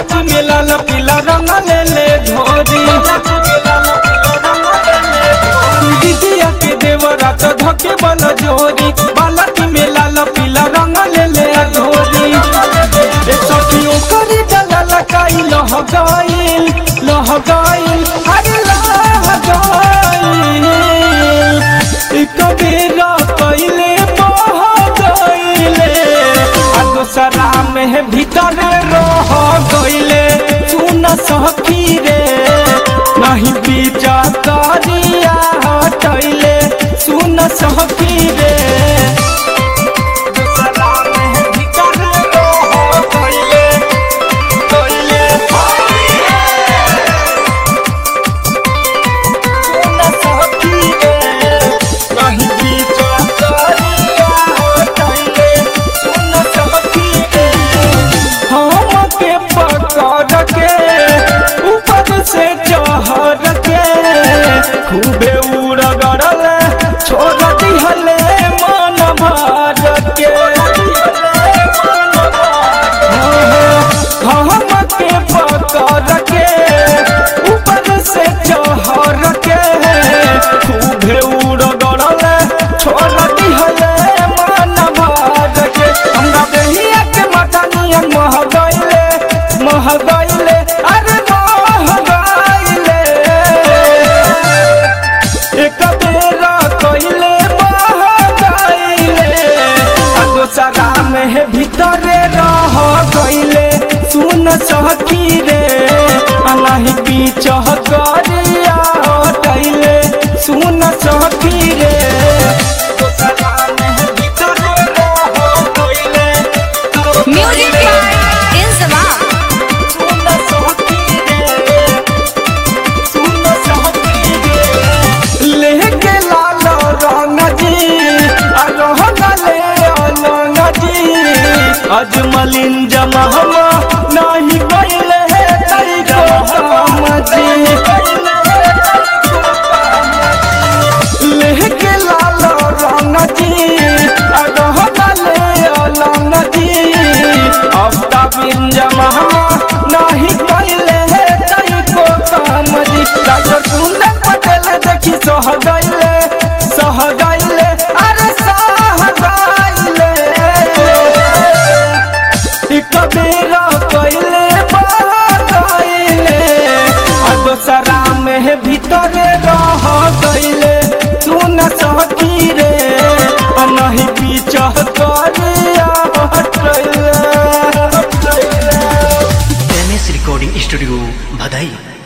बालक में लाल पीला रंग ले ले घोरी दीदिया के देवरा तो धके बल जोरी बालक में लाल पीला रंग ले ले घोरी ए सखियों करी डला लकाई लह गइल लह गइल अरे लह गइल एक बेरा पहले बह गइले आ दोसरा में भीतर रह गइले सुन सखी रे नहीं बीजा करिया हटैले सुन सखी रे दोसरा में भीतर रह गइले गइले सुन सखी रे नहीं बीजा करिया हटैले सुन सखी रे हमके पकड़ के ऊपर से चढ़ के खूबे उड़गड़ल छोड़ दिहले मन भर के हमके पकड़ के ऊपर से चढ़ के खूबे उड़गड़ल छोड़ दिहले मन भर के हमरा देहिया के मटनियन मह गइले मह गइले अरे मह गइले एक बेरा कइले मह गइले आ दोसरा में भीतरे रह गइले सुन सखी रे आ नहीं बीच करिया हटैले सुन सखी रे दोसरा में भीतरे रह गइले Music by Inzama. सुन सखी रे सुन सखी रे लेके लाल रंग जी आ रहन ले अलंग जी अजमलिन जमहमा नहीं गइले तई को काम जी लेके लाल रंग जी आ रहन ले अलंग जी अफ्ता बिन जमहमा नहीं गइले तई को काम जी डॉक्टर सुंदर पटेल देखी सह गइले सह गइले अरे सह गइले एक बेरा कइले बह गइले आ दोसरा में भीतरे रह गइले सुन सखी रे आ नहीं पीछ करिया हटैले हटैले एम एस रिकॉर्डिंग स्टूडियो भदई